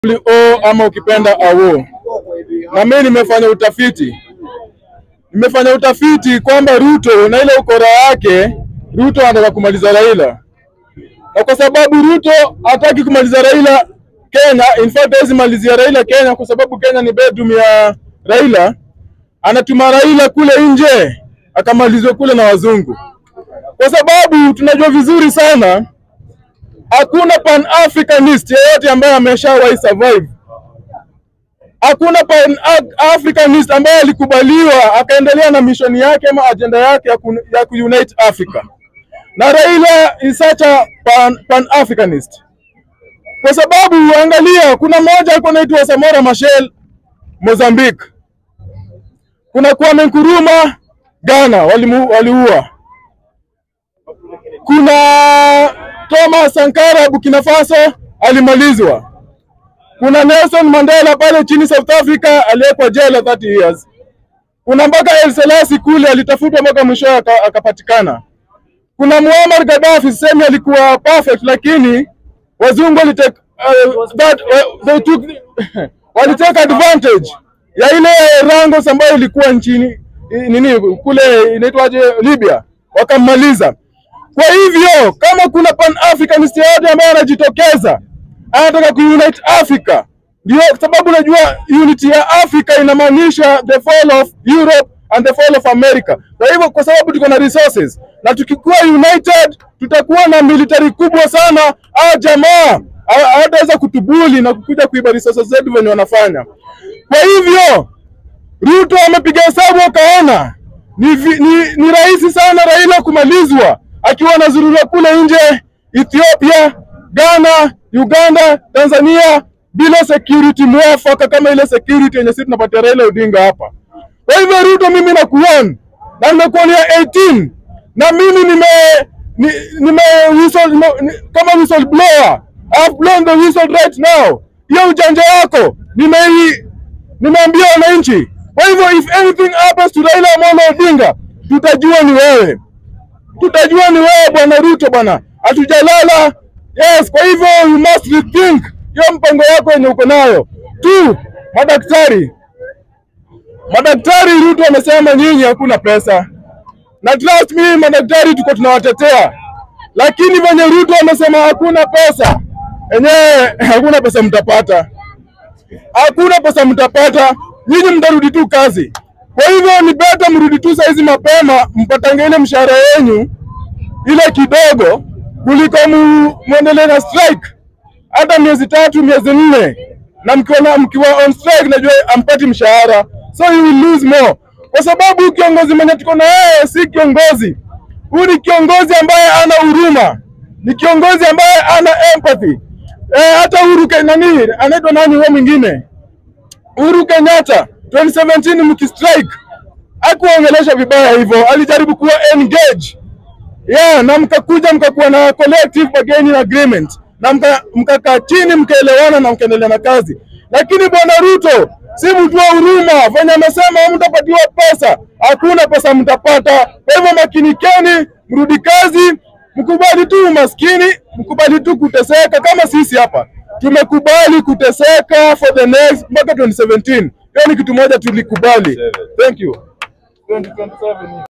O ama ukipenda AWO. Na mimi nimefanya utafiti, nimefanya utafiti kwamba Ruto na ile ukora yake, Ruto anataka kumaliza Raila, na kwa sababu Ruto hataki kumaliza Raila Kenya, in fact hawezi malizia Raila Kenya kwa sababu Kenya ni bedroom ya Raila, anatuma Raila kule nje akamalizwe kule na wazungu, kwa sababu tunajua vizuri sana hakuna pan africanist yeyote ambaye ameshawahi survive. Hakuna pan africanist ambaye alikubaliwa akaendelea na mishoni yake ama ajenda yake ya, ku, ya kuunite Africa, na Raila is such a pan, pan africanist kwa sababu angalia, kuna mmoja alikuwa anaitwa Samora Machel Mozambique, kuna Kwame Nkrumah Ghana walimu, waliua kuna Thomas Sankara Burkina Faso alimalizwa. Kuna Nelson Mandela pale chini South Africa aliyekwa jela 30 years. Kuna mpaka El Selassie kule alitafutwa mpaka mwisho akapatikana. Kuna Muammar Gaddafi semi alikuwa perfect, lakini wazungu walitake uh, that uh, they took walitake advantage ya ile Rangos ambayo ilikuwa nchini nini kule inaitwaje Libya, wakammaliza. Kwa hivyo kama kuna pan africanist yote ambaye anajitokeza anataka kuunite Africa, ndio sababu unajua unity ya Africa inamaanisha the fall of Europe and the fall of America. Kwa hivyo kwa sababu tuko na resources na tukikuwa united tutakuwa na military kubwa sana, au jamaa hawataweza kutubuli na kukuja kuiba resources zetu venye wanafanya. Kwa hivyo Ruto amepiga hesabu akaona ni, ni, ni rahisi sana Raila kumalizwa akiwa anazurura kule nje Ethiopia, Ghana, Uganda, Tanzania bila security mwafaka kama ile security yenye sisi tunapatia Raila Odinga hapa. Kwa hivyo Ruto, mimi nakuona na nimekuonia 18 na mimi nime ni, nime whistle, nime, ni, kama whistle blower I have blown the whistle right now. Hiyo ujanja wako nimei nimeambia wananchi. Kwa hivyo if anything happens to Raila Amolo Odinga tutajua ni wewe tutajua ni wewe bwana Ruto bwana, hatujalala. Yes, kwa hivyo you must rethink hiyo mpango yako yenye uko nayo tu. Madaktari, madaktari, Ruto amesema nyinyi hakuna pesa, na trust me, madaktari tuko tunawatetea, lakini venye Ruto amesema hakuna pesa, enyewe hakuna pesa mtapata, hakuna pesa mtapata, nyinyi mtarudi tu kazi. Kwa hivyo ni beta mrudi tu saizi mapema mpatange ile mshahara yenyu ile kidogo kuliko mu, muendelee na strike hata miezi tatu miezi nne, na mkiwa mkiwa on strike najua ampati mshahara, so you will lose more, kwa sababu kiongozi mwenye tuko na yeye si kiongozi. Huyu ni kiongozi ambaye ana huruma, ni kiongozi ambaye ana empathy. Eh, hata Uhuru nani anaitwa nani huyo mwingine Uhuru Kenyatta 2017 mkistrike hakuongelesha vibaya hivyo, alijaribu kuwa engage yeah, na mkakuja mkakuwa na collective bargaining agreement na mkakaa chini mkaelewana na mkaendelea na kazi. Lakini bwana Ruto si mtu wa huruma, venye amesema mtapatiwa pesa, hakuna pesa mtapata. Kwa hivyo makinikeni, mrudi kazi, mkubali tu umaskini, mkubali tu kuteseka kama sisi hapa tumekubali kuteseka for the next mpaka 2017. Hiyo ni kitu moja tulikubali. Thank you. 2027.